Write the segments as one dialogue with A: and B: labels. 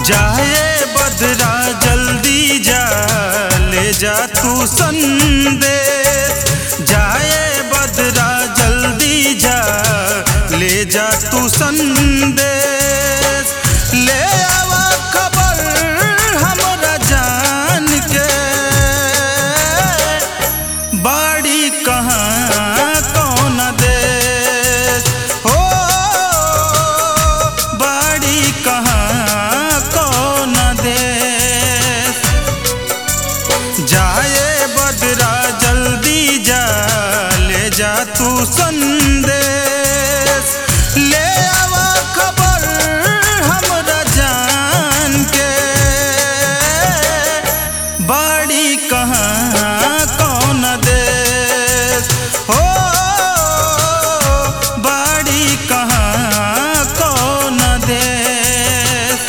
A: जाए बदरा जल्दी जा ले जा तू संदेश जाए बदरा जल्दी जा ले जा तू संदेश ले आवा खबर हमरा जान के बाड़ी कहाँ कौन देश हो बाड़ी कहाँ कौन देश जाए बदरा जल्दी जा ले जा तू संदेश ले आवा खबर हमरा जान के बाड़ी कहाँ कौन देश हो बाड़ी कहाँ कौन देश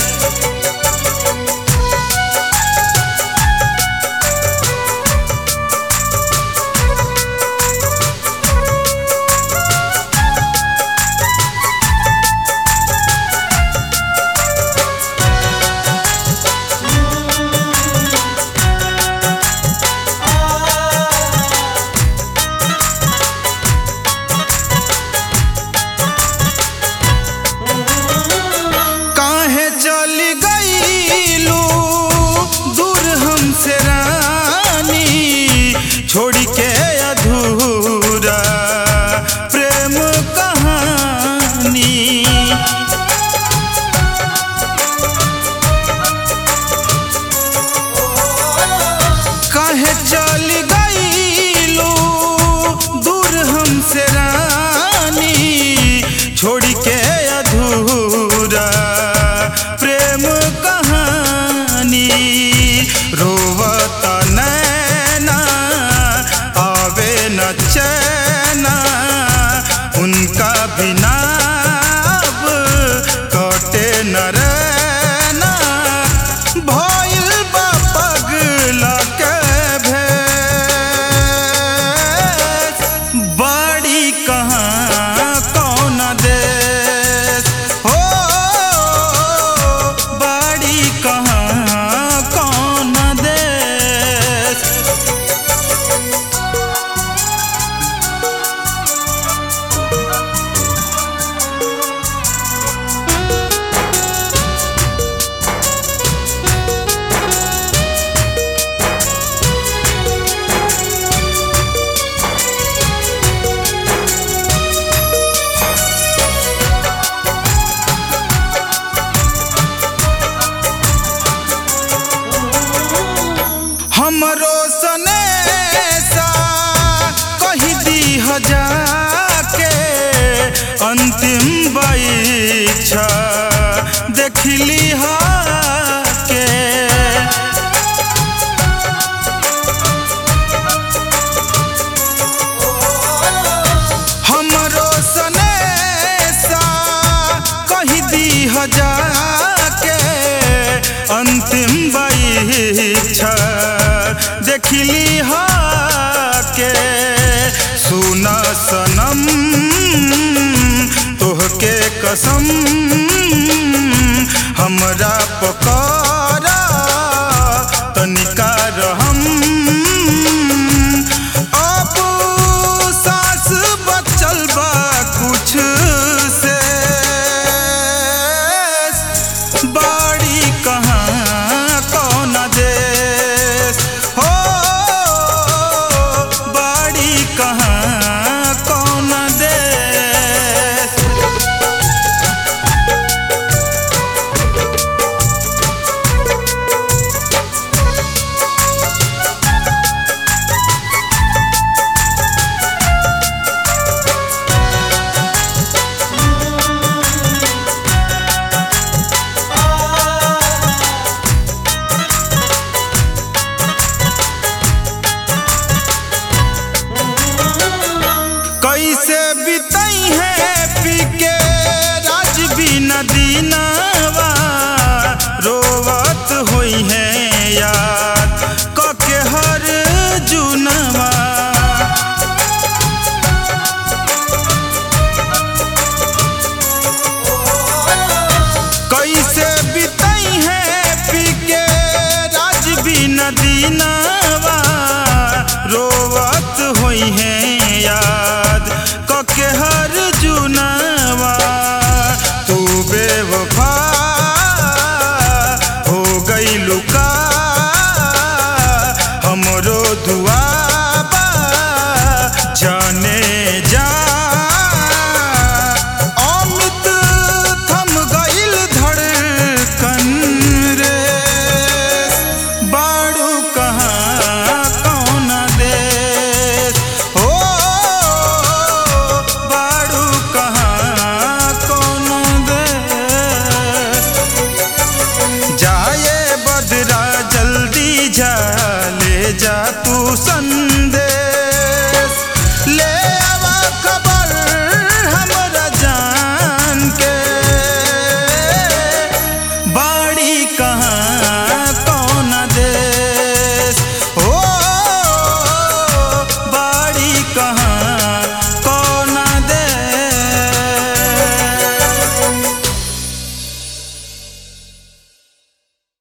A: काहे चली गईलू दूर हमसे रानी छोड़ के अधूरा प्रेम कहानी काहे चली गईलू दूर हमसे रानी छोड़ के अधूरा प्रेम कहानी रोवता नैना आवे न चैना उनका बिना अब कटे न रहना भइल बा पगला के भेष बाड़ी कहाँ कौन देश हो बाड़ी कहाँ कौन देश हमरो सनेसा कही दी जाके अंतिम परीक्षा देखली के हमरो सनेसा कही दी जाके अंतिम परीक्षा देखली के सुना सनम तोहके कसम हमरा पकड़ा तनिका रहम अब सास बचल बा कुछ से बाड़ी कहाँ कौन देश हो बाड़ी कहाँ कौन देश बिना